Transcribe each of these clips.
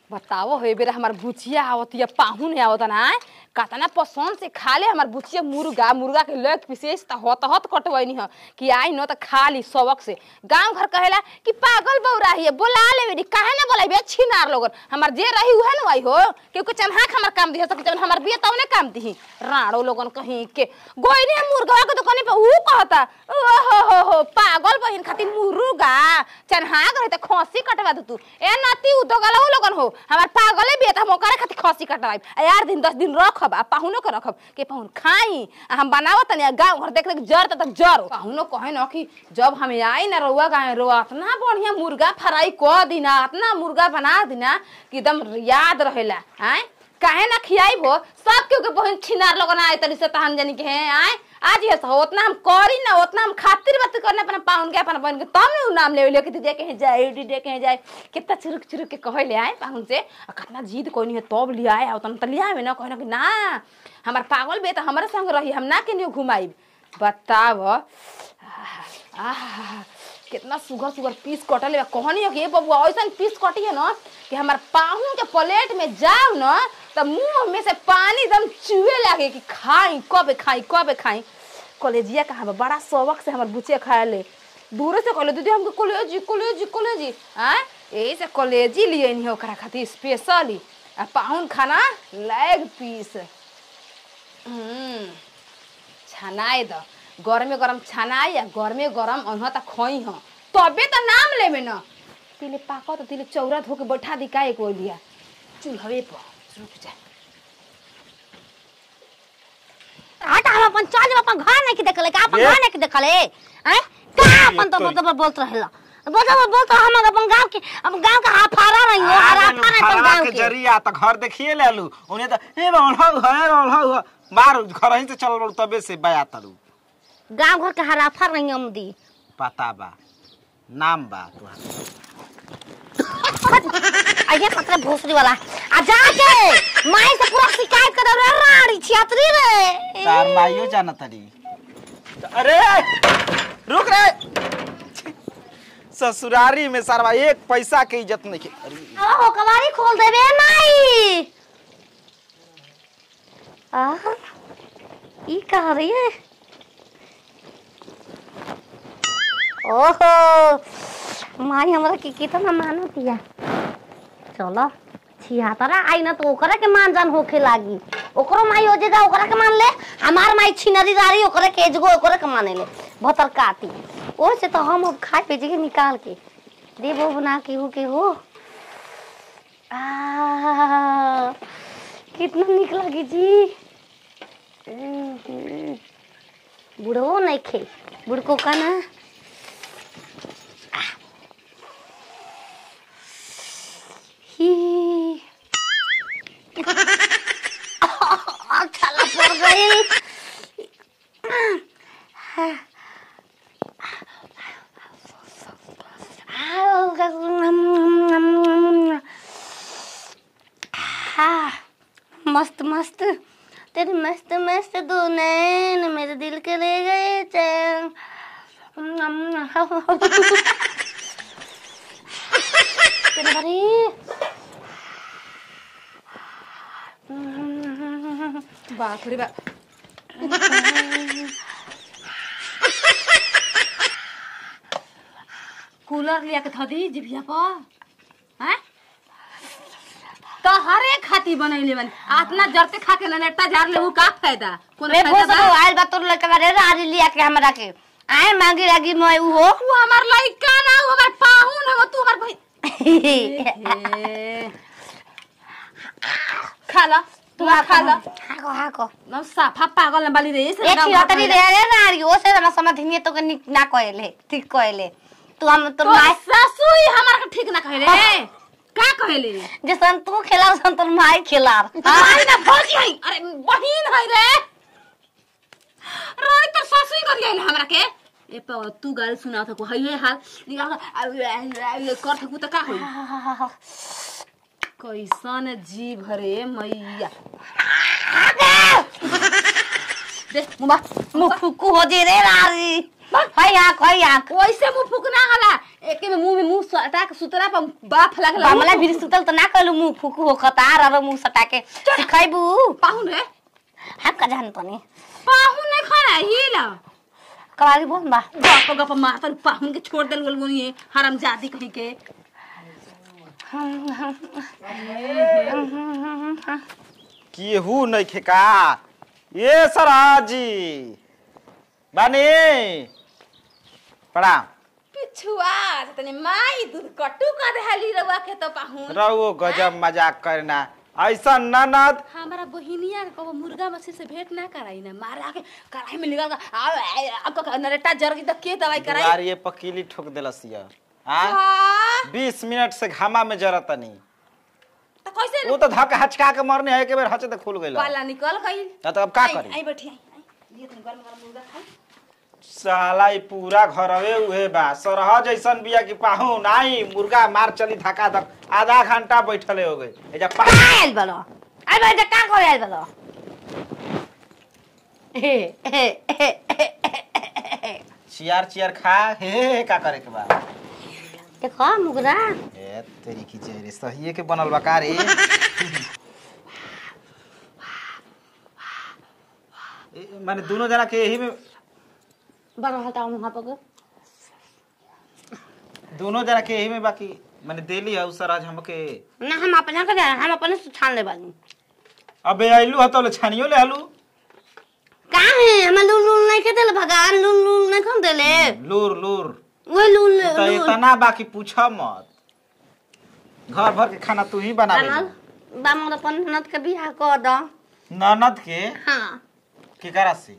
बताओ हे बेरा हमार बुचिया आवत या पाहुन आवत ना कतना पसंद से खा ले हमार बुचिया मुर्गा मुर्गा के लेग विशेष त होत होत कटवैनी ह कि आई न त खा ली सबक से गांव घर कहेला कि पागल बौरा हिए बोला ले बेटी काहे ना बोलाई बे छिनार लोगन हमार जे रही उहे न आई हो केहू के चन्हाक हमार काम दिह सके जवन हमार बिया तवने काम दिही राड़ो लोगन कहीं के गोइनी मुर्गा के दुकानी पे ऊ कहता ओ हो हो हो पागल बहिन खातिर मुर्गा चन्हाक रही त खसी कटवा दे तू ए नाती उ दोगला लोगन हो हमार पागले बिया त हम ओकरे खातिर खसी कटवाई आ यार दिन दस दिन रखब आ पाहुनो के रखब के पाहुन खाई आ हम बनावत तनी गांव घर देख देख जर त तक जर पाहुनो कहे न कि जब हम आई ना रउआ गाँव रउआ इतना बढ़िया मुर्गा फ्राई क दिना इतना मुर्गा बना दिना कि एकदम याद रहेला आय काहे ना खियाई भो सब केहू के बहन छिनार लगन आए तरी से तहन जानी के हैं आय आज ये सो उतना हम करी ना उतना हम खातिर बात करने अपना पाउन के अपना बहन के तब ने उ नाम ले ले कि दे के जाए डी दे के जाए कितना चुरुक चुरुक के कहे ले आए पाउन से आ कितना जिद कोई नहीं है तब लिया आए उतना त लिया में ना कहना कि ना हमार पागल बे त हमारे संग रही हम ना के नहीं घुमाई बताव आह, कितना सुगर सुगर पीस कटल बा कहनी है कि ए बबुआ ऐसा पीस कटी है ना कि हमार पाहुन के प्लेट में जाओ ना तो मुंह में से पानी एकदम चुए लागे कि खाई कब खाई कब खाई कॉलेजिया कहाँ बा बड़ा शौक से हमार बुचिया खाए ले दूरे से कहले दीदी हमके कॉलेजी कॉलेजी कॉलेजी आँ यही से कॉलेजी लिए नहीं ओकरा खातिर स्पेशली आ पाहुन खाना लेग पीस हम्म छनाए द गरमे गरम छनाए या गरमे गरम अनह त खई ह तबे त नाम लेबे न तिले पाक त तिले चौरा धोके बैठा दी का एक ओलिया चूल्हवे पर रुक जा हट हम अपन चल जब अपन घर नहीं के देखले का अपन ये? घर नहीं के देखले हैं का अपन तो तो- बोल बोलत रहेला बोल बोल बोल तो हम अपन गांव के अब गांव का हाफारा नहीं हो हाफा नहीं अपन गांव के के जरिया त घर देखिए ले लू उन्हें त ए बौलहौ है बौलहौ है मार घर ही से चल बड़ तबे से बया तरू गांव घर के हराफा नहीं हम दी पता बा नाम बा तुहार आइए पत्र भोसरी वाला आ जाके माई से पूरा शिकायत कर रे राड़ी छियातरी रे तार माइयो जाना तरी अरे रुक रे ससुरारी में सारा एक पैसा के इज्जत नहीं के अरे ओ कबाड़ी खोल देबे माई आ ई कह रही है ओहो माई हमरा के कितना मानो दिया चलो छिहत्तरा आई ना तो ओकरा के मान जान होखे लागी ओकरो माई हो जेगा ओकरा के मान ले हमार माई छिनरी दारी ओकरा के एजगो ओकरा के माने ले भतर काती ओ से तो हम अब खाए पे जगह निकाल के देबो बना के हो के हो आ, कितना निक लगी जी बुढ़ो नहीं खे बुढ़को का ना ही छाला पड़ गई हाँ, मस्त मस्त तेरे मस्त मस्त दो नैन मेरे दिल के ले गए चैन तेरे बारी बाप रे बाप कूलर लिया के थदी जिभिया पर हैं तो हर एक खाती बनैले बन आतना जरते खा के ननेटा जार ले उ का फायदा कोनो मैं फायदा भोस बा? आयल बा तोर लड़का रे रारी लिया के हमरा के आए मांगी लागी मैं उ हो तू हमार लइका ना हो हमार पाहुन हो तू हमार भाई ए, खा ला तू आ खा ला हाको हाको ना साफा पागल न बाली रे से ए गाँव छिहत्तरी घर रे रे नारी ओ से हमरा समझ नहीं तो के निक ना कहले ठीक कहले तू हम तो तो माय सासू ही हमार के ठीक ना कहले का कहले जैसन तू खेला वैसन तोर माई खेला आई ना भौजी है अरे बहिन है रे रोई तो सासू ही कर गइल हमरा के ए पा तू गाल सुना था को है ये हाल निकाल कर कर थकू त का होई कैसन जीव हरे मैया दे मुबा मुख फुकू हो जे रे नारी हई आँख हई आँख ओइसे मुंह फुकना हला एके में मुंह में मुंह सटा के सुतरा पर बाफ लगला बामला भी सुतल त ना कहलू मुंह फुकू हो खतार और मुंह सटा के सिखाइबू पाहुन रे हम का जान तनी पाहुन नहीं खाना हिला कवारी बोल बा गप गप मारतन पाहुन के छोड़ देल गोल गोनी हराम जादी कहीं के केहू नहीं खेका ये सराजी बानी प्रणाम पिछुआ तने माई दूध कटू कर देहली रवा के तो पाहुन रहो गजब मजाक करना ऐसा ननद हमारा बहिनिया के कबो मुर्गा मछली से भेंट ना कराई ना मारा के कढ़ाई में निकाल के आ आपका नरेटा जर के के दवाई कराई दुआर ये पकीली ठोक दिलस ये आ हाँ, बीस मिनट से घामा में जरतनी तो कैसे वो तो धक हचका के मरने है के बेर हचे तो खुल गइल पाला निकल गई ना तो अब का आई- करी आई बैठी आई आई लिए तनी गरम गरम मुर्गा खाई साला ई पूरा घरवे उहे बा सरह जैसन बिया की पाहुन आई मुर्गा मार चली धक्का धक आधा घंटा बैठले हो गए एजा पा आयल बलो आई भाई का करे आयल बलो हे हे हे चियार चियार खा हे हे का करे के बा देखो मुगरा ए तेरी की चेहरे सहिए के बनल बा का रे ए, माने दोनों जना के यही में बड़ा हटाओ वहां पर दोनों जना के यही में बाकी माने देली है उसर आज हमके ना हम अपना कर हम अपने से छान ले बानी अबे आइलू हतो ले छानियो ले आलू का है हम लूल लूल नहीं के देले भगवान लूल लूल नहीं कौन देले लूर लूर वो लूल तो लूल इतना बाकी पूछा मत घर भर के खाना तू ही बना बनल बामर अपन ननद के बियाह कर दो ननद के हाँ केकरा से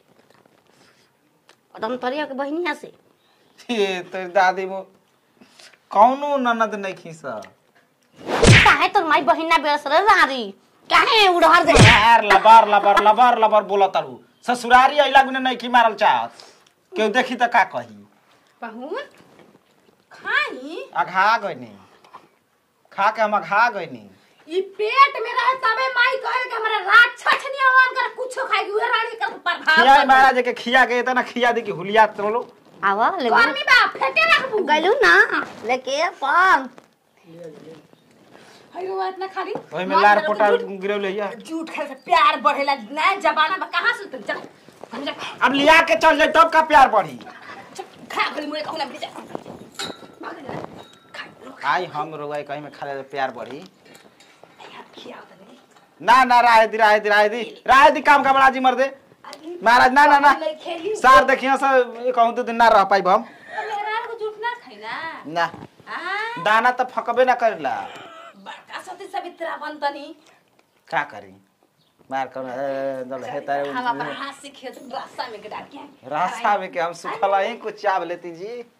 तुम तरिया के बहनिया से ये तो दादी मो कौनो ननद नहीं खीसा काहे तोर माई बहिना बेरस रे रारी काहे उड़हर दे यार लबर लबर लबर लबर बोला तारू ससुरारी अइला गुने नहीं की मारल चाहत केहू देखी त का कही पाहुन खाई अघा गइनी खा के हम अघा गइनी ई पेट में रहे तबे माई कहे के हमरा रात छछनी आवान कर कुछो खाई उहे रानी कर प्रभाव खिया कर महाराज के खिया के इतना खिया दी कि हुलिया तोलो आवा ले गर्मी बा फेटे रखबू गलू ना लेके अपन हयो इतना खाली ओहि में लार पोटा गिरौले या झूठ खाए से प्यार बढ़ेला नया जमाना में कहां से तुम चल हम जा अब लिया के चल जाए तब का प्यार बढ़ी खा भली मुरे कहूं ना जा भाग जा खा लो आई हम रोगाई कहीं में खा ले प्यार बढ़ी खिया तनी ना ना राय दी राय दी राय दी राय दी काम का बड़ा जी मर दे महाराज ना ना ना नहीं खेली सार देखिए सर ये कहूँ तो दिन ना रह पाई हम मेरा को झूठ ना खाई ना ना आ दाना तो फकबे ना करेला बड़का सती सवित्रा बनतनी का करी मार कर दल हे तारे हम अपन हाथ से खेत रास्ता में गिरा के रास्ता में के हम सुखला ही कुछ चाव लेती जी